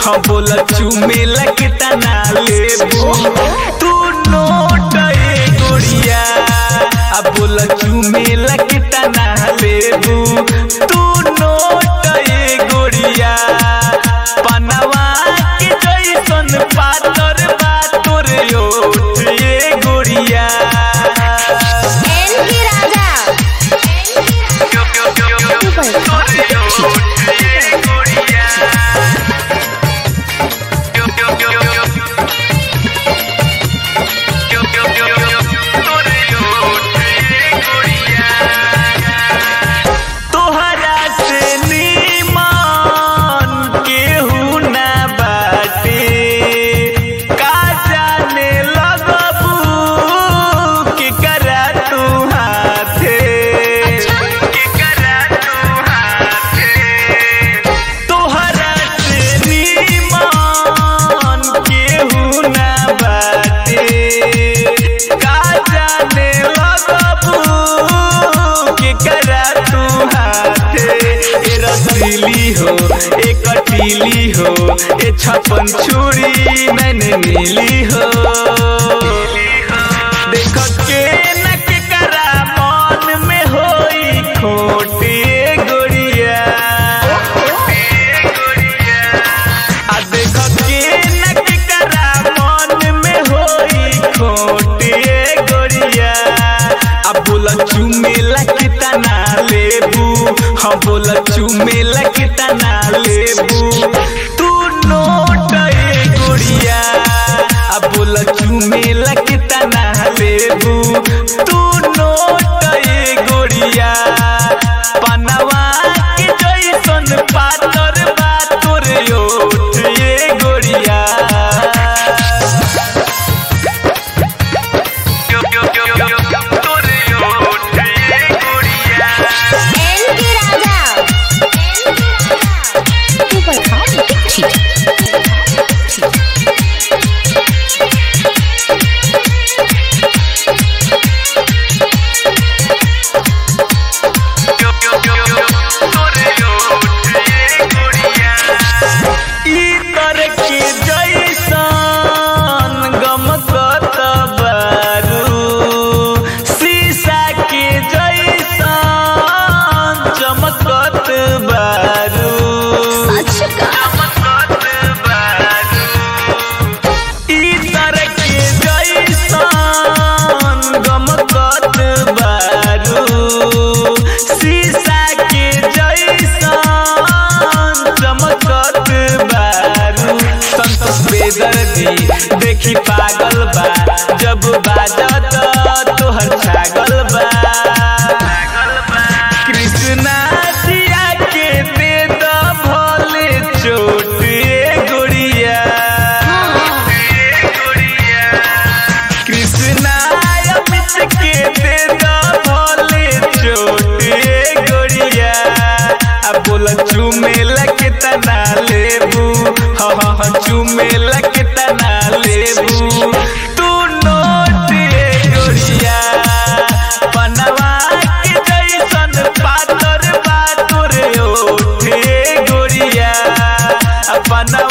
हाँ बोला चुमे लगता ना लेबू तू नोट ए गोरिया अब बोला चुमे लगता ना लेबू तू नोट ए गोरिया पनवा के जैसन पातर बा तोर ओठ ए गोरिया एन की राजा तोहरा से नीमन केहू ना बाटे का जाने लगबू के करा तू हाथे के करा तू हाथे तोहरा से नीमन केहू ना बाटे का जाने लगबू के करा तू हाथे ए रसीली हो ए कटीली हो ए छपन छुरी मैंने नीली हो देख के न के करा मन में होई खोटी गोरिया आ देख के न के करा मन में होई खोटी गोरिया आ बोला चुमे लगता ना लेबू हाँ बोला चुमे लगता ना लेबू तू नोट ए गोरिया आ बोला चुमे लगता ना लेबू तू नोट ए गोरिया पनवा के जैसन पातर बा तोर ओठ ए गोरिया एन की राजा तू बता इतर के जैसन गमकत बारू शीशा के जैसन चमकत बारू चमकत बारू इतर के जैसन गमकत बारू शीशा के जैसन चमकत बारू संतोष बेदर्दी देखी पागल बा जब बाजत तोहर छागल बा कृष्णा जिया के दे द भोले चोट ए गोरिया कृष्णा अमित के दे द भोले चोट ए गोरिया आ बोला चुमे लगता ना लेबू हाँ हाँ हाँ चुमे लगता ना लेबू तू नोट ए गोरिया पनवा के जैसन पातर बा तोर ओठ ए गोरिया आ पनवा